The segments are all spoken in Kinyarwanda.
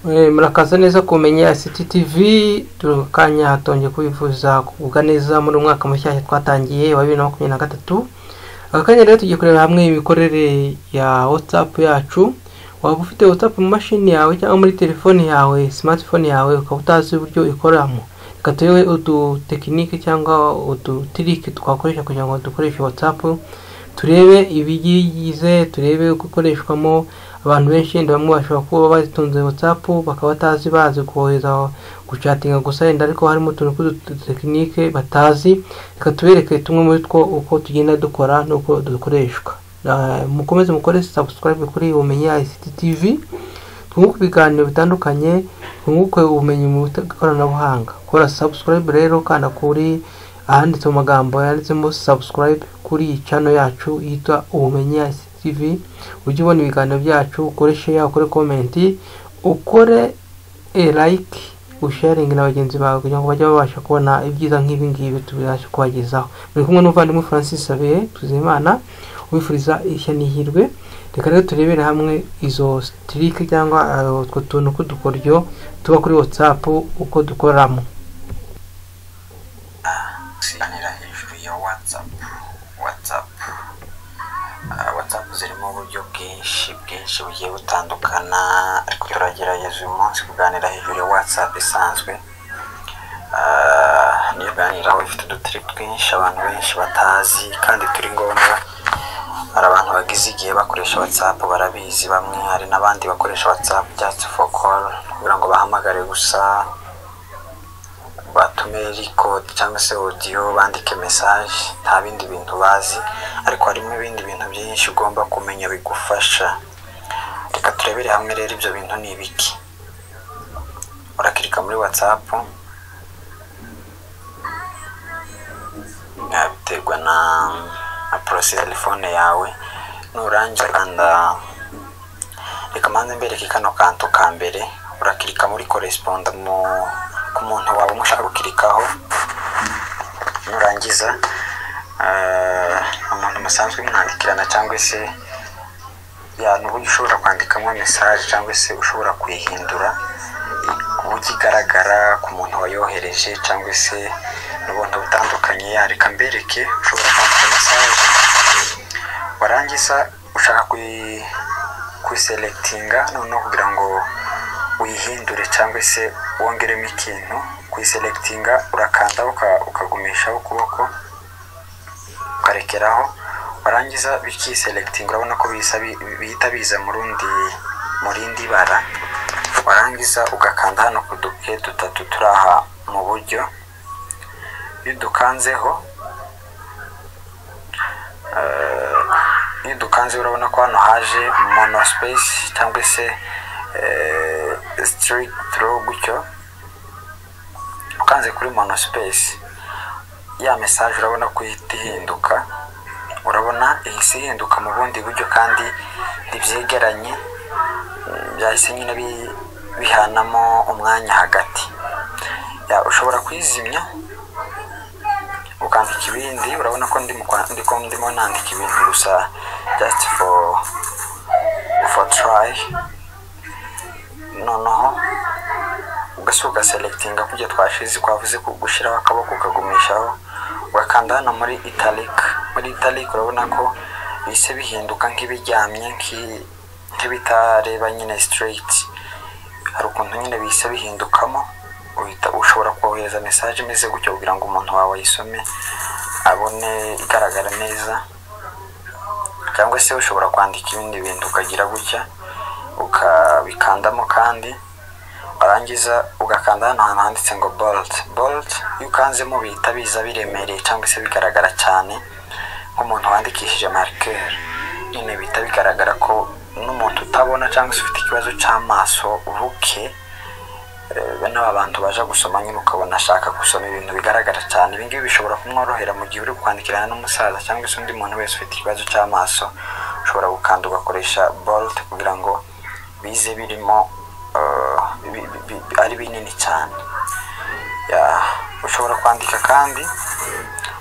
murakaza neza kumenya ctv turi kanya hatongeye kwifuza kugubwa neza muri uyu mwaka mushyashya twatangiye wa bibiri na makumyabiri na gatatu aka kanya rero tugiye kurebera hamwe imikorere ya whatsapp yacu waba ufite whatsapp mu mashini yawe cyangwa muri telefoni yawe smartphone yawe ukaba utazi uburyo ikoramo reka turebe udutekinike cyangwa udutiriki twakoresha kugira ngo dukoreshe whatsapp turebe ibigize turebe uko ikoreshwamo abantu benshi wenda bamwe bashobora kuba bazitunze whatsapp bakaba batazi bazi kohereza gucatinga gusa wenda ariko harimo utuntu tw'udutekinike batazi reka tubereke tumwe muri two uko tugenda dukora n'uko dukoreshwa Ah, mukomeze mukore subscribe kuri ubumenyi ICT TV twunguke ibiganiro bitandukanye twunguke ubumenyi mu bita- ikoranabuhanga kora subscribe rero kanda kuri ahanditse mu magambo yanditsemo subscribe kuri iyi channel yacu yitwa ubumenyi ICT TV ujye ubona ibiganiro byacu ukore share ukore comment ukore e like usharingi na bagenzi bawe kugira ngo bajye babasha kubona ibyiza nk'ibi ngibi tubasha kubagezaho muri kumwe n'umuvandimwe francis abiye tuzimana ubifuriza ishya n'ihirwe reka rero turebere hamwe izo sitirike cyangwa eh, utwo tuntu tw'udukoryo tuba kuri whatsapp uko dukoramo gusiganira hejuru ya watsapu watsapu watsapu zirimo uburyo bwinshi bwinshi bugiye butandukana ariko turagerageza uyu munsi kuganira hejuru ya watsapu isanzwe Ah, niyo uganiraho ifite udutiriki twinshi abantu benshi batazi kandi turi ngombwa hari abantu bagize igihe bakoresha watsapu barabizi bamwe hari n'abandi bakoresha watsapu just for call kugira ngo bahamagare gusa batume record cyangwa se audio bandike message nta bindi bintu bazi ariko harimo ibindi bintu byinshi ugomba kumenya bigufasha reka turebere hamwe rero ibyo bintu ni ibiki urakirika muri whatsapp Ah, biterwa na na porose ya telefone yawe nurangiza kanda reka mbanze mbereke kano kantu ka mbere urakirika muri koresponda mu ku muntu wawe umushaka gukirikaho nurangiza eh, umuntu musanzwe mwandikirana cyangwa se ya ni uburyo ushobora kwandikamo mesaje cyangwa se ushobora kuyihindura ku buryo igaragara ku muntu wayohereje cyangwa se n'ubundi butandukanye ya reka mbereke ushobora kwandika mesaje warangiza ushaka kuyi kuyiselectinga noneho kugira ngo uyihindure cyangwa se wongeremo ikintu kuyiselectinga urakanda uka- ukagumishaho ukuboko ukarekeraho warangiza bikiselectinga urabona ko bisa bi- bihita biza mu rundi mu rindi bara warangiza ugakanda hano ku duke dutatu turi aha mu buryo iyo udukanzeho iyo dukanze urabona ko hano haje monospace cyangwa se sitirigitiroro gutyo ukanze kuri monospace ya mesaje urabona ko ihita ihinduka urabona ihise ihinduka mu bundi buryo kandi ntibyegeranye Mm, byahise nyine bi- bihanamo umwanya hagati Ya, ushobora kuyizimya ukandika ibindi urabona ko ndimo kwa- ndiko ndimo nandika ibintu gusa just for for try noneho ugasuka ugaselectinga kujya twashize twavuze ku- gushyiraho akaboko ukagumishaho ugakanda hano muri italic muri italic urabona ko bihise bihinduka nk'ibiryamye nk'i- nk'ibitareba nyine straight hari ukuntu nyine bihise bihindukamo uhita ushobora kohereza mesaje imeze gutyo kugira ngo umuntu wawe ayisome abone igaragara neza cyangwa se ushobora kwandika ibindi bintu ukagira gutya ukabikandamo kandi warangiza ugakanda hano hantu handitse ngo bolt bolt iyo ukanzemo bihita biza biremereye cyangwa se bigaragara cyane nk'umuntu wandikishije marker nyine bihita bigaragara ko n'umuntu utabona cyangwa se ufite ikibazo cy'amaso buke bene aba bantu baje gusoma nyine ukabona ashaka gusoma ibintu bigaragara cyane ibi ngibi bishobora kumworohera mu gihe uri kwandikirana n'umusaza cyangwa se undi muntu wese ufite ikibazo cy'amaso ushobora gukanda ugakoresha bolt kugira ngo bize birimo eh, bi- bi- bi- ari binini cyane Ya, ushobora kwandika kandi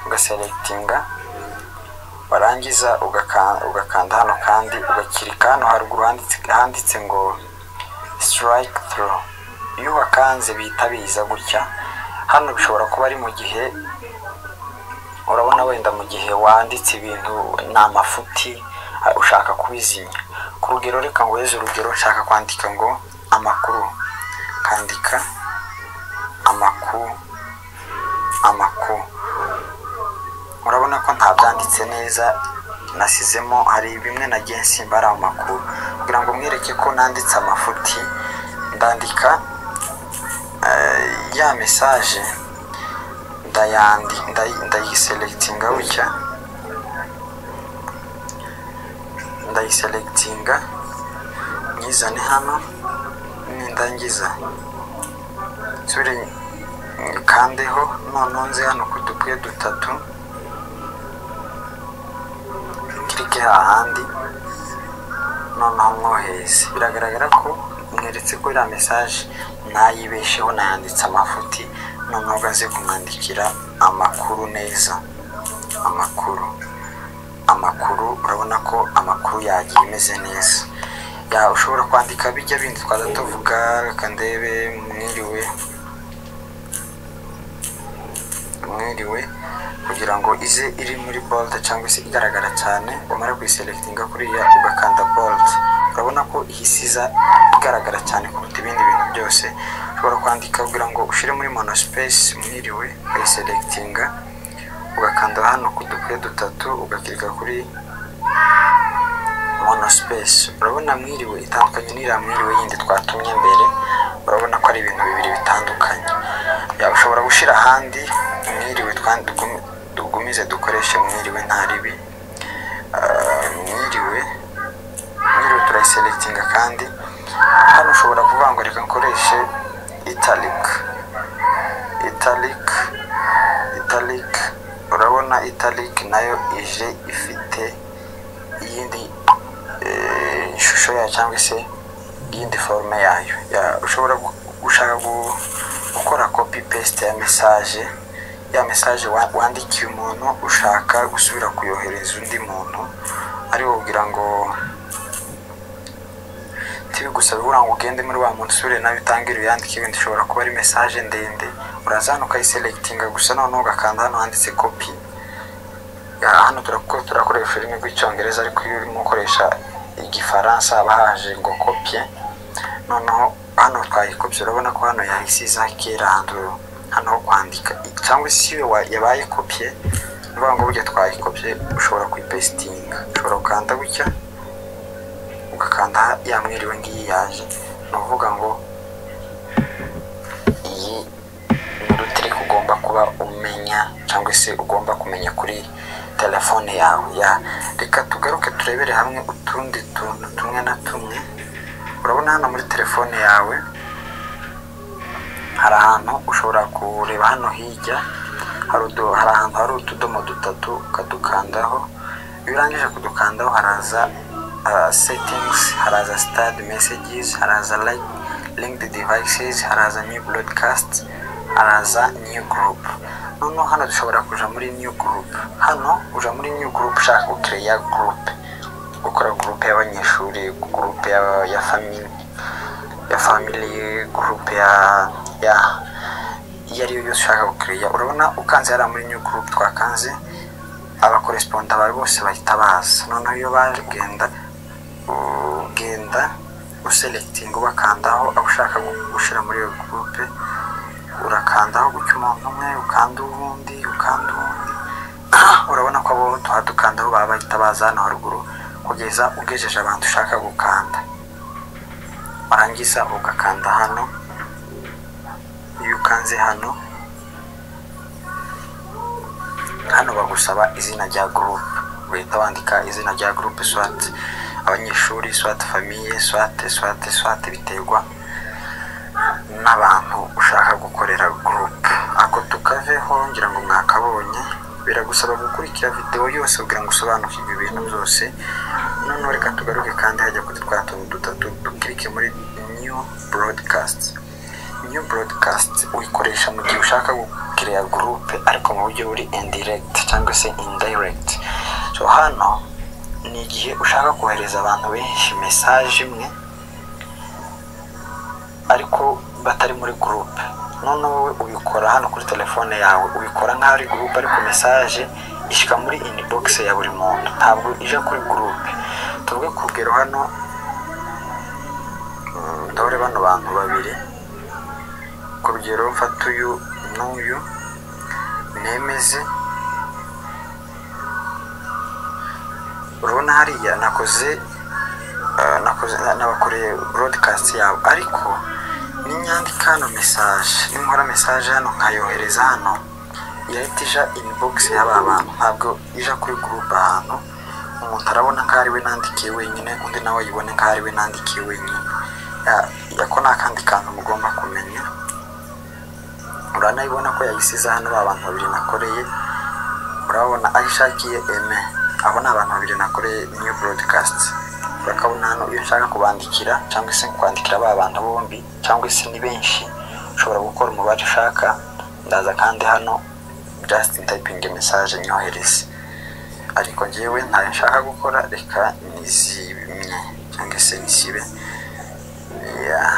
ugaselectinga warangiza ugaka- ugakanda hano kandi ugakirika hano haruguru handitse handitse ngo strike through iyo wakanze bihita biza gutya hano bishobora kuba ari mu gihe urabona wenda mu gihe wanditse ibintu ni amafuti ushaka kubizimya ku rugero reka ngo weze urugero nshaka kwandika ngo amakuru kandika amakuru amakuru urabona ko ntabyanditse neza nasizemo hari bimwe nagiye nsimbara mu makuru kugira ngo mwereke ko nanditse amafuti ndandika ya mesaje ndayiselegitinga gutya ndayiselegitinga nyizane hano nindangiza nsubire kandeho noneho nze hano ku dupuye dutatu kirike hahandi noneho mwohereze biragaragara ko mweretse ko iriya mesaje ntayibesheho nayanditse amafuti noneho ugaze kumwandikira amakuru neza amakuru amakuru urabona ko amakuru yagiye ameze neza ya ushobora kwandika bijya bindi twaza tuvuga reka ndebe mwiriwe mwiriwe kugira ngo ize iri muri bold cyangwa se igaragara cyane wamara kuyiselectinga kuriya ugakanda bold urabona ko ihisiza igaragara cyane kuruta ibindi bintu byose ushobora kwandika kugira ngo ushyire muri monospace mwiriwe ukayiselectinga ugakanda hano ku dukuye dutatu ugakirika kuri monospace urabona mwiriwe itandukanye n'iriya mwiriwe yindi twatumye mbere urabona ko ari ibintu bibiri bitandukanye ushobora gushyira ahandi mwiriwe tugumize dukoreshe mwiriwe nta ribi mwiriwe mwiriwe turayiselegitinga kandi hano ushobora kuvuga ngo reka nkoreshe italic italic italic urabona italic nayo ije ifite iyindi ishusho yayo cyangwa se iyindi forume yayo ushobora gushaka gukora kopi pesite ya mesaje ya mesaje wandikiye umuntu ushaka gusubira kuyohereza undi muntu ariwo ugira ngo ntibigusaba ubura ngo ugende muri wa muntu usubire nawe utangire uyandike ibindi ushobora kuba ari mesaje ndende uraza hano ukayiselegitinga gusa noneho ugakanda hano handitse kopi hano turakoresha ururimi rw'icyongereza ariko iyo urimo ukoresha igifaransa haba haje ngo kopye noneho hano twayikopye urabona ko hano yahisize akiranduye hano ho kwandika cyangwa se iyo yabaye kopiye niyo ngo burya twayikopye ushobora kuyipesitinga ushobora gukanda gutya ugakanda yamwiriwe ngiyi yaje ni ukuvuga ngo iyi ni rutirike ugomba kuba umenya cyangwa se ugomba kumenya kuri telefone yawe ya reka tugaruke turebere hamwe utundi tuntu tumwe na tumwe urabona hano muri telefone yawe hari ahantu ushobora kureba hano hirya hari ahantu hari utudomo dutatu ukadukandaho iyo urangije kudukandaho haraza setingizi haraza sitade mesejizi haraza linkidi divayisezi haraza niyu burodikasti haraza niyu gurupu noneho hano dushobora kuja muri niyu gurupu hano uja muri niyu gurupu ushaka gukereya gurupe gukora gurupe y'abanyeshuri gurupe ya famili ya famili gurupe ya ya iyo ariyo yose ushaka gukiriya urabona ukanze hariya muri new group twakanze abakoresponda bawe bose bahita baza noneho iyo baje ugenda ugenda uselegitinga ubakandaho abo ushaka gushyira muri iyo gurupe urakandaho gutya umuntu umwe ukanda uwundi ukanda uwundi urabona ko abo tuhadukandaho baba bahita baza hano haruguru kugeza ugejeje abantu ushaka gukanda warangiza ugakanda hano iyo ukanze hano hano bagusaba izina rya gurupe uhita wandika izina rya gurupe swate abanyeshuri swate famiye swate swate swate biterwa n'abantu ushaka gukorera gurupe ako tukaveho ngira ngo mwakabonye biragusaba gukurikira videwo yose kugira ngo usobanukirwe ibintu byose noneho reka tugaruke kandi hajya kuri twa tuntu dutatu dukirike muri new broadcast new broadcast uyikoresha mu gihe ushaka gukiriya gurupe ariko mu buryo buri indirect cyangwa se indirect so hano ni igihe ushaka kohereza abantu benshi mesaje imwe ariko batari muri gurupe noneho wowe ubikora hano kuri telefone yawe ubikora nk'aho ari gurupe ariko mesaje ishyika muri inibogisi ya buri muntu ntabwo ije kuri gurupe tuvuge ku rugero hano ndabona bano bantu babiri ku rugero mfata uyu n'uyu nemeze urabona hariya nakoze nabakoreye burodikasti yabo ariko n'inyandika hano mesaje ninkora mesaje hano nkayohereza hano irahita ija inibogisi y'aba bantu ntabwo ija kuri gurupe ahantu umuntu arabona ko ari we nandikiye wenyine undi nawe ayibone ko ari we nandikiye wenyine ako ni akandi kantu mugomba kumenya uranayibona ko yayisize hano ari abantu babiri nakoreye urabona aho ishakiye eme abo ni abantu babiri nakoreye niyo burodikasti urakabona hano iyo ushaka kubandikira cyangwa se kwandikira aba bantu bombi cyangwa se ni benshi ushobora gukora umubare ushaka ndaza kandi hano jasitini tayipingi mesaje nyohereze ariko ngewe ntayo nshaka gukora reka nizimye cyangwa se nisibe yeah.